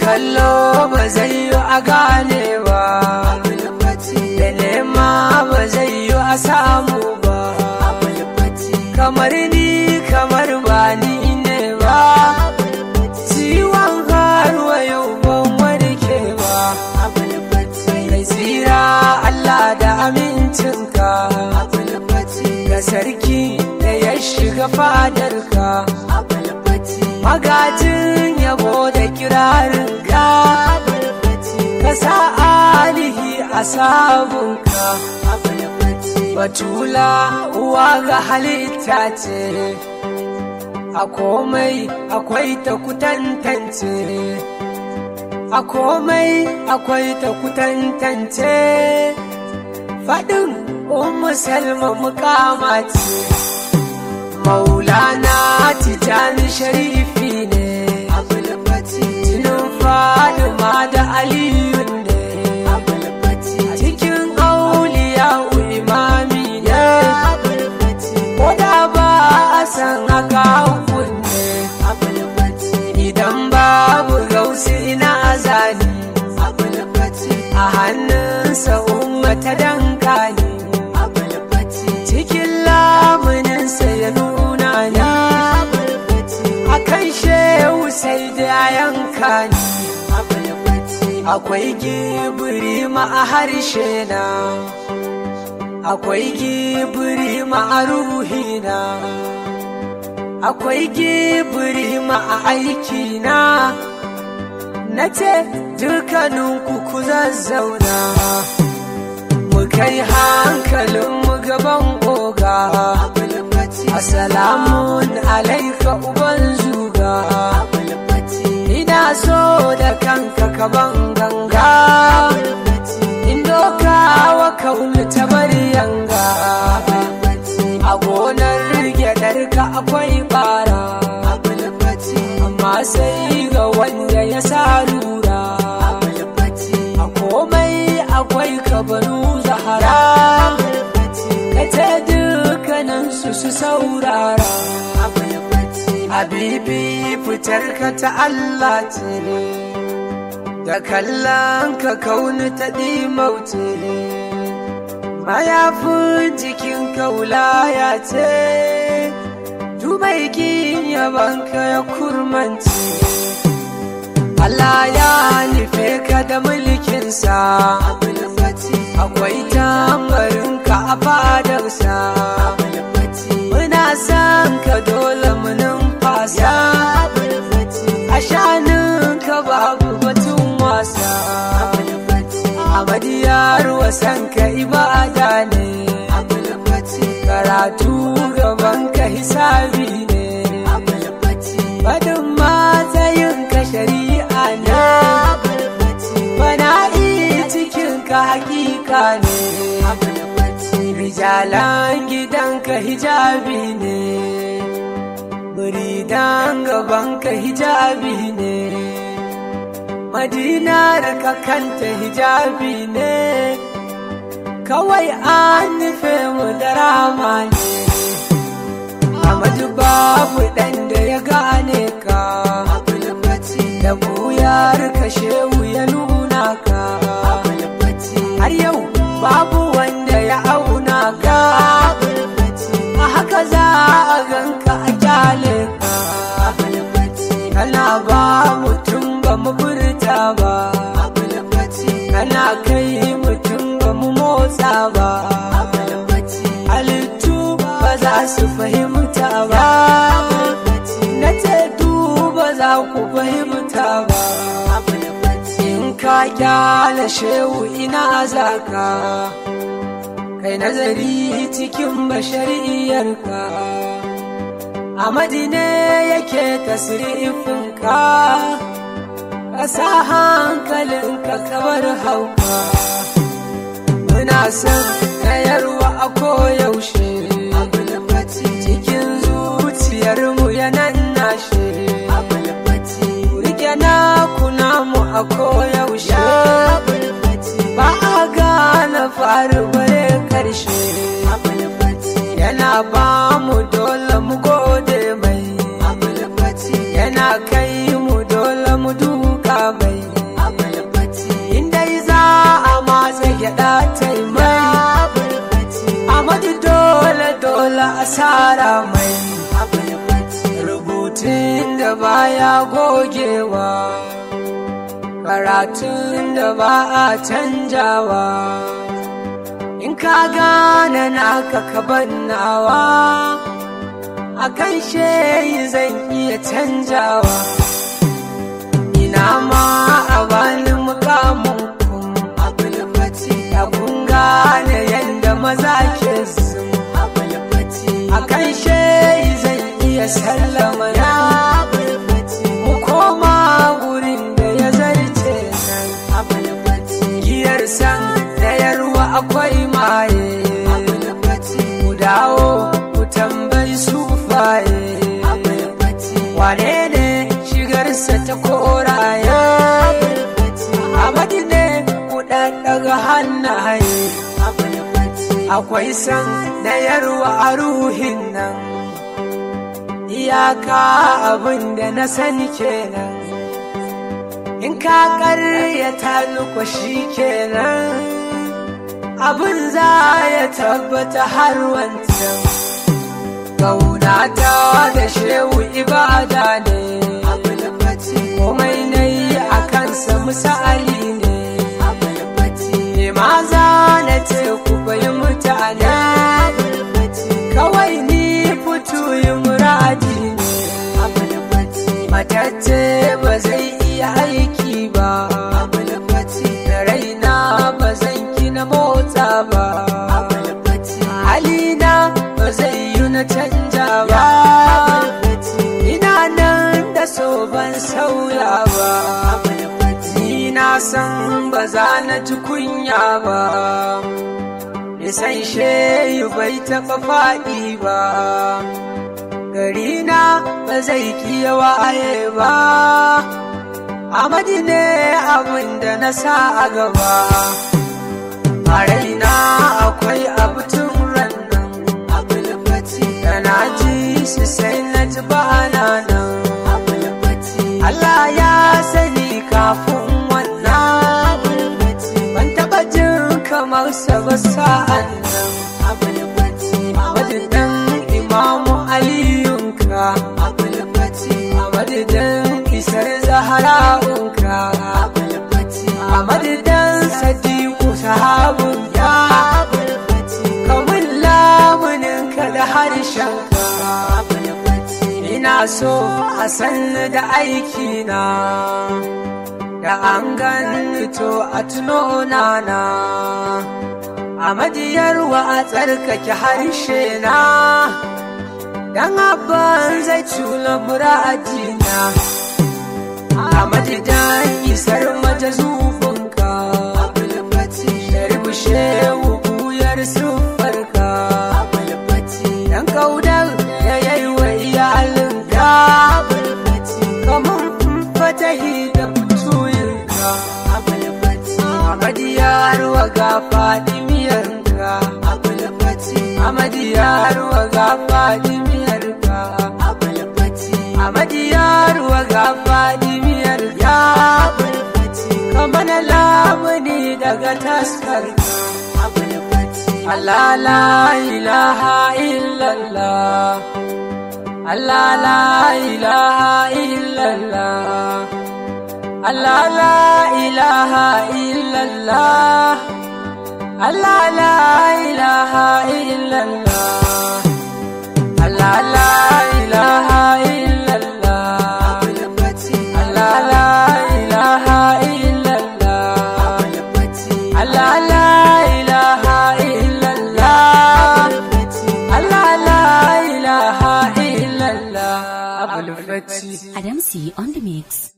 kallo ba zai yi a gane ba da nema ba zai yi a samu ba kamar ni kamar ba ni ne ba ciwon haruwa yau ban warke ba mai tsira Allah da amincinka ga sarki da ya shiga fadarka magajin yabo da kirarinka ka sa alihi a sabunka batula uwa ga halitta ce a komai akwai ta kutantance a komai akwai ta kutantance faɗin ummu salma mukama ce maulana tijani sharifi ne jinin fadima da aliyu ne cikin auliya imami ne ko da ba a san haka kunne idan babu gausi ina azali a hannunsa umma ta danka ne cikin lamuninsa ya nuna ni a kan shehu sai da yanka ni akwai gibiri ma a harshe na akwai gibiri ma a ruhina akwai gibiri ma a aikina na ce dukkaninku ku zazzauna mu kai hankalin mu gaban oga Assalamun alaika uban zuga ina so da kanka kaban ganga in doka wa kaunu ta bari yanga a gonar gyaɗarka akwai bara amma sai ga wanda ya sa lura a komai akwai kabaru zahara ka ce dukkaninsu su saurara habibi fitar ka ta Allah ce da kallon ka kauni ta ɗimauce mayafin jikin kaulaya ce dubai kin yabanka ya kurmanci Allah ya nufe ka da mulkinsa akwai tambarinka a fadarsa muna son ka dole mu numfasa a shaninka babu batun wasa amadiyar wasan ka ibada ne karatu gaban ka hisabi ne fadin matsayin ka shari'a ne fana'i cikin ka hakika ne rijalan gidanka hijabi ne muridan gabanka hijabi ne madinar ka kanta hijabi ne kawai an nufe mu da rama ne Amadu babu ɗan da ya gane ka da buyar ka shehu ya nuna ka har yau babu wanda ya auna ka a haka za a ganka a kyale ka kana ba mutum ba mu furta ba kana kai mutum ba mu motsa ba halittu ba za su fahimta ba na ce ba za ku fahimta ba in ka kyale shehu ina zaka kai nazari cikin bashariyarka a madine yake tasirifinka ka sa hankalinka kabar hauka muna son kayarwa a koyaushe cikin zuciyarmu yanan nashe rike na kuna mu a koyaushe ba a gane faru bare karshe yana ba mu dole mu gode mai yana kai mu dole mu duka mai rubutun da baya gogewa karatun da ba a canjawa in ka gane naka ka bannawa a kan sheyi zan iya canjawa ina ma a bani mukamin kun abulfati ya kun gane yadda maza ke sun abulfati a kan sheyi zan iya sallama na mu koma gurin da ya zarce nan abulfati giyar san da yarwa akwai maye ku dawo ku tambayi sufaye wane ne shigarsa ta koraye amadi ne ku ɗaɗɗaga hannaye akwai san na yarwa a ruhin nan iyaka abin da na sani kenan in ka ƙaryata shi kenan abin za ya tabbata har wancan Kaunata da shehu ibada ne komai na yi a kansa misali ne maza na ce ku bai mutane kawai ni fito yi muradi ne matacce ba zai iya aiki ba da raina ba zan gina motsa ba halina ba zai yi na canja ba ina nan da so ban sauya ba ni na san ba za na ji kunya ba nisan shehu bai taɓa faɗi ba garina ba zai kiya waye ba Amadi ne abin da na sa a gaba a raina akwai abu tun rannan da na ji su sai na ji ba nan Allah ya sani kafin wannan ban taba jin kamar sa ba sa'an nan madadin imamu aliyunka a madadin isar zahara'unka a madadin sadiku sahabun ya kamun lamuninka da harshenka ina so a sanni da aikina da an gani to a tuno nana a madiyarwa a tsarkake harshe na dan abban zai cula muradina a madidan isar majazufinka da rubushe wuyar sufarka dan kaudar da yayi wa iyalinka kamar fatahi da fituyinka amadiyar wa ga fadimiyarka amadiyar wa ga fadimiyarka amadiyar wa ga fadimiyarka kamar lamuni daga taskarka Allah la ilaha illallah Allah la ilaha illallah Allah la ilaha illallah Allah la ilaha illallah Allah la ilaha illallah Allah la ilaha illallah Allah la ilaha illallah Allah la ilaha illallah Abul Fati Adamsi on the mix.